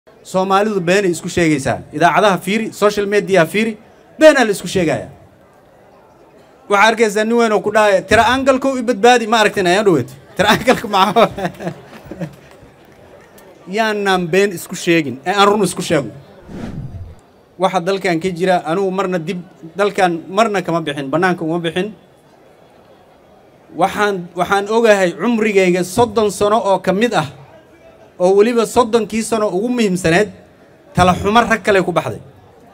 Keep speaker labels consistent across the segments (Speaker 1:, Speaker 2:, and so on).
Speaker 1: soomaalidu beenay isku sheegaysaa idaacadaha fiiri social mediaha fiiri beenaa la isku sheegaya waxaa arkaysaa nin weyn oo ku dhahaya tira angalkow i badbaadi ma aragtin ayaan dhaweeto tira angalka maca yaanaan been isku sheegin ee aan run isku sheegno waxa dalkan ka jira anugu marna dib dalkan marna kama bixin bannaanka uma bixin waxaan waxaan ogahay cumrigayga soddon sano oo ka mid ah oo weliba soddonkii sano ugu muhiimsaneed tala xumo rag kale ku baxday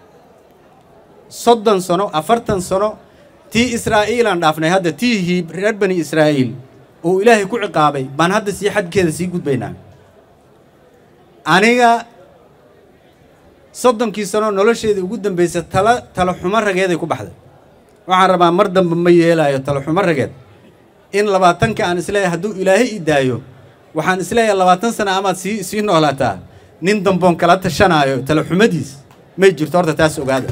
Speaker 1: soddon sano afartan sano tii israa'iilaan dhaafnay hadda tiihii reer bani israa'iil oo ilaahay ku ciqaabay baan hadda sii xadkeeda sii gudbaynaa aniga soddonkii sano nolosheeda ugu dambaysa tala tala xumo rageeday ku baxday waxaan rabaa mar dambe ma yeelaayo tala xumo rageed in labaatanka aan isleeyahay hadduu ilaahay i daayo waxaan isleeyahay labaatan sana amaad sii sii noolaataa nin damboon kala tashanaayo tala xumadiis may jirto horta taas ogaada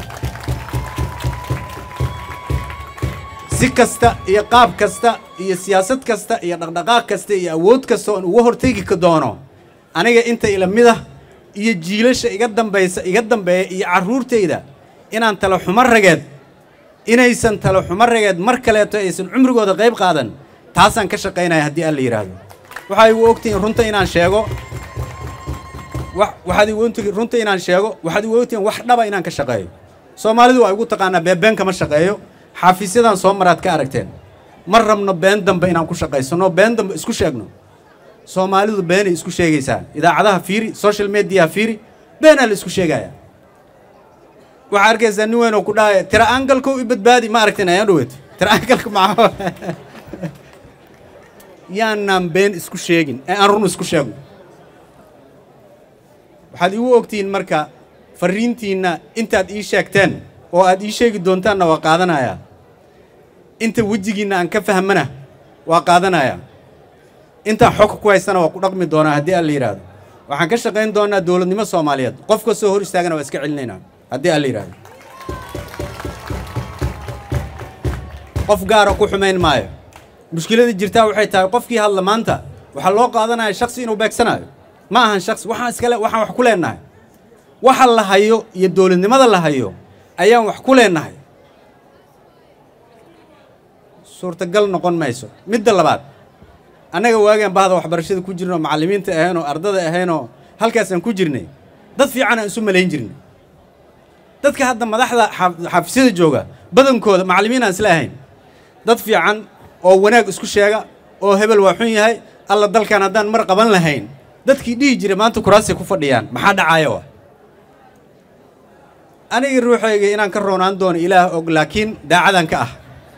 Speaker 1: si kasta iyo qaab kasta iyo siyaasad kasta iyo dhaqdhaqaaq kasta iyo awood kasta oon uga hortegi ka doono aniga inta ila mid ah iyo jiilasha iga dambaysa iga dambeeya iyo carruurtayda inaan tala xumo rageed inaysan tala xumo rageed mar kaleeto aysan cumrigooda qayb qaadan taasaan ka shaqaynaya haddii aan la yidhaahdo waxaa igu ogtihiin runta inaan sheego waxaad igu ogtihiin runta inaan sheego waxaad igu ogtihiin wax dhaba inaan ka shaqeeyo soomaalidu waa igu taqaanaa beebeen kama shaqeeyo xafiisyadan soo maraad ka aragteen ma rabno been dambe inaan ku shaqaysano been dambe isku sheegno soomaalidu beenay isku sheegaysaa idaacadaha fiiri social mediaha fiiri beenaa la isku sheegaya waxaa arkaysaa nin weyn oo ku dhahaya tira angalkow i badbaadi ma aragtin ayaan dhaweeto tira angalka maca yaanaan been isku sheegin ee aan run isku sheegno waxaad igu ogtihiin marka farriintiinna intaad ii sheegteen oo aad ii sheegi doontaanna waa qaadanayaa inta wejigiinna aan ka fahmana waa qaadanayaa intaan xogka ku haystana waa ku dhaqmi doonaa haddii aan la yidhaahdo waxaan ka shaqayn doonaa dowladnimo soomaaliyeed qof kastoo hor istaagana waa iska celinaynaa haddii aan la yidhaahdo qof gaara ku xumayn maayo mushkilada jirtaa waxay tahay qofkii hadla maanta waxaa loo qaadanaya shaksi inuu beegsanaayo ma ahan shaksi waxaan iskale waxaan wax ku leennahay waxa la hayo iyo dowladnimada la hayo ayaan wax ku leennahay suurtagal noqon mayso midda labaad annaga waagaan bahda waxbarashada ku jirnoo macallimiinta ahaynoo ardada ahaynoo halkaasaan ku jirnay dad fiican aan isu malayn jirnay dadka hadda madaxda xafiisyada jooga badankooda macallimiin aan isla ahayn dad fiican oo wanaag isku sheega oo hebel waa xun yahay alla dalkan haddaan mar qaban lahayn dadkii dhihi jiray maanta kuraasay ku fadhiyaan maxaa dhacaayo ah anigii ruuxayga inaan ka roonaan doono ilaah og laakiin daacadan ka ah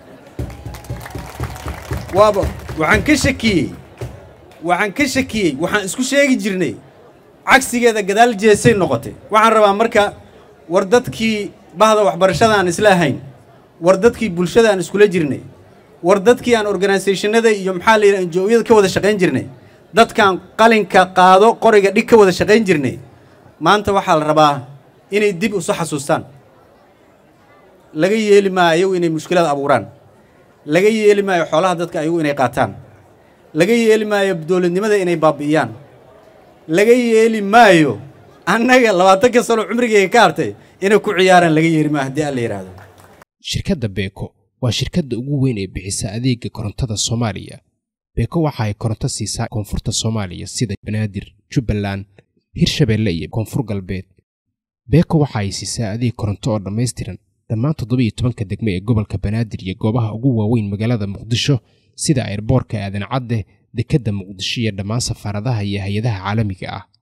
Speaker 1: waaba waxaan ka shakiyey waxaan ka shakiyey waxaan isku sheegi jirnay cagsigeeda gadaal jeesay noqotay waxaan rabaa marka war dadkii bahda waxbarashada aan isla ahayn war dadkii bulshada aan iskula jirnay war dadkii aan organisationada iyo maxaa la yidhaha enjooyada ka wada shaqayn jirnay dadkaan qalinka qaado qoriga dhig ka wada shaqayn jirnay maanta waxaa la rabaa inay dib isu xasuustaan laga yeeli maayo ayagu inay mushkilada abuuraan laga yeeli maayo xoolaha dadka ayagu inay qaataan laga yeeli maayo dowladnimada inay baabi'iyaan laga yeeli maayo annaga labaatanka sano cumrigayga ka hartay inay ku ciyaaraan laga yeeli maayo haddii aan la yidhaahdo
Speaker 2: shirkadda beeko waa shirkadda ugu weyn ee bixisa adeega korontada soomaaliya beeko waxa ay koronto siisaa koonfurta soomaaliya sida banaadir jubbaland hirshabeelle iyo koonfur galbeed beeko waxa ay siisaa adeeg koronto oo dhammaystiran dhammaan toddobiiyo tobanka degmo ee gobolka banaadir iyo goobaha ugu waaweyn magaalada muqdisho sida airboorka aadan cadde dekedda muqdisho iyo dhammaan safaaradaha iyo hay-adaha caalamiga ah